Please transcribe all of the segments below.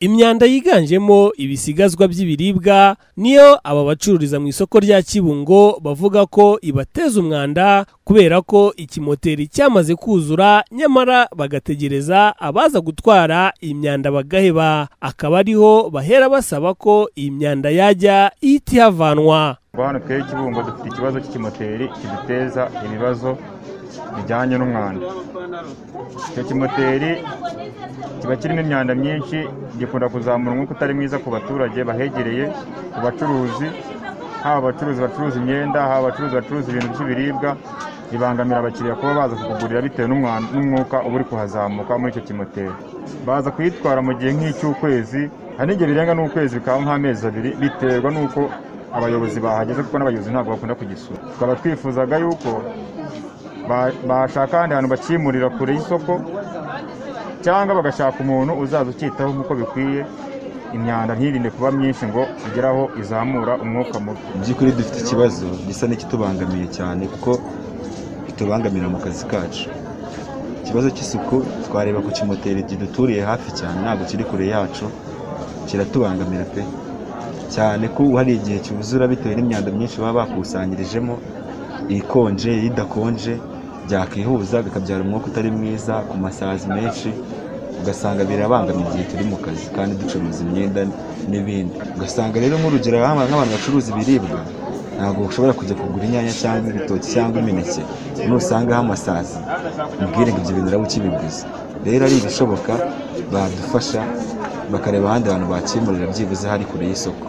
imyanda yiganjemo ibisigazwa by'ibiribwa niyo aba bacururiza mu isoko rya kibungo bavuga ko ibateza umwanda kubera ko ikimoteri cyamaze kuzura nyamara bagategereza abaza gutwara imyanda bagaheba akaba ariho bahera basaba ko iyi myanda yajya ihita ihavanwa hano twebwe kibungo dufite ikibazo cy'ikimoteri kiduteza ibibazo bijyanye n'umwanda icyo kimoteri kiba kirimo imyanda myinshi gikunda kuzamura umwuka utari mwiza ku baturage bahegereye ku bacuruzi haba abacuruzi bacuruza imyenda haba abacuruzi bacuruza ibintu by'ibiribwa bibangamira abakiriya kuba baza kukugurira bitewe n'umwuka uba uri kuhazamuka muri icyo kimoteri baza kuyitwara mu gihe nk'icy'ukwezi hari n'igihe birenga n'ukwezi bikaba nk'amezi abiri biterwa n'uko abayobozi bahageze kuko n'abayobozi ntabwo bakunda kugisura tukaba twifuzaga yuko bashaka ahandi hantu bakimurira kure y'isoko cyangwa bagashaka umuntu uzaza ukitaho nk'uko bikwiye imyanda ntirinde kuba myinshi ngo igere aho izamura umwuka mubi mu by'ukuri dufite ikibazo gisa n'ikitubangamiye cyane kuko itubangamira mu kazi kacu ikibazo cy'isuku twareba ku kimoteri kiduturiye hafi cyane ntabwo kiri kure yacu kiratubangamira pe cyane ko hari igihe cyuzura bitewe n'imyanda myinshi baba bakusanyirijemo ikonje idakonje byakwihuza bikabyara umwuka utari mwiza ku masazi menshi ugasanga birabangamira igihe turi mu kazi kandi ducuruza imyenda n'ibindi ugasanga rero nk'urugero nk'abantu bacuruza ibiribwa ntabwo ushobora kujya kugura inyanya cyangwa ibitoki cyangwa imineke nusangaho amasazi ubwire ngo ibyo bintu uraba ukibiguze rero ari ibishoboka badufasha bakareba ahandi hantu bakimurira byibuze hari kure y'isoko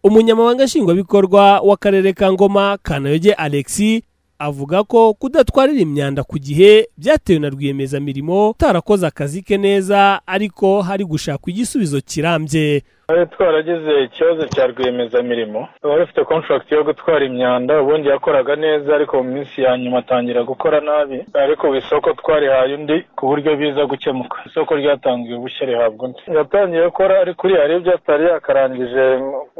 umunyamabanga nshingwabikorwa w'akarere ka ngoma kanayoge alexi avuga ko kudatwarira imyanda ku gihe byatewe na rwiyemezamirimo utarakoze akazi ke neza ariko hari gushakwa igisubizo kirambye twaragize ikibazo cya rwiyemezamirimo wari ufite kontragiti yo gutwara imyanda ubundi yakoraga neza ariko mu minsi ya nyuma atangira gukora nabi ariko ku isoko twarihaye undi ku buryo biza gukemuka isoko ryatanzwe ubushye rihabwa undi yatangiye gukora ariko uriya aribyo atari yakarangije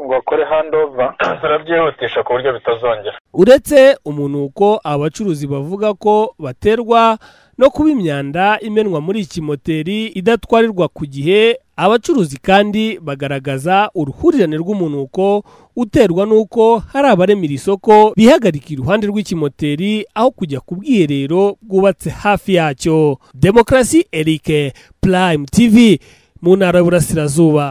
ngo akore handi ova barabyihutisha ku buryo bitazongera uretse umunuko abacuruzi bavuga ko baterwa no kuba imyanda imenwa muri iki moteri idatwarirwa ku gihe abacuruzi kandi bagaragaza uruhurirane rw'umunuko uterwa n'uko hari abaremera isoko bihagarika iruhande rw'ikimoteri aho kujya ku bwiherero bwubatse hafi yacyo demokarasi erike purayime tivi mu ntara y'uburasirazuba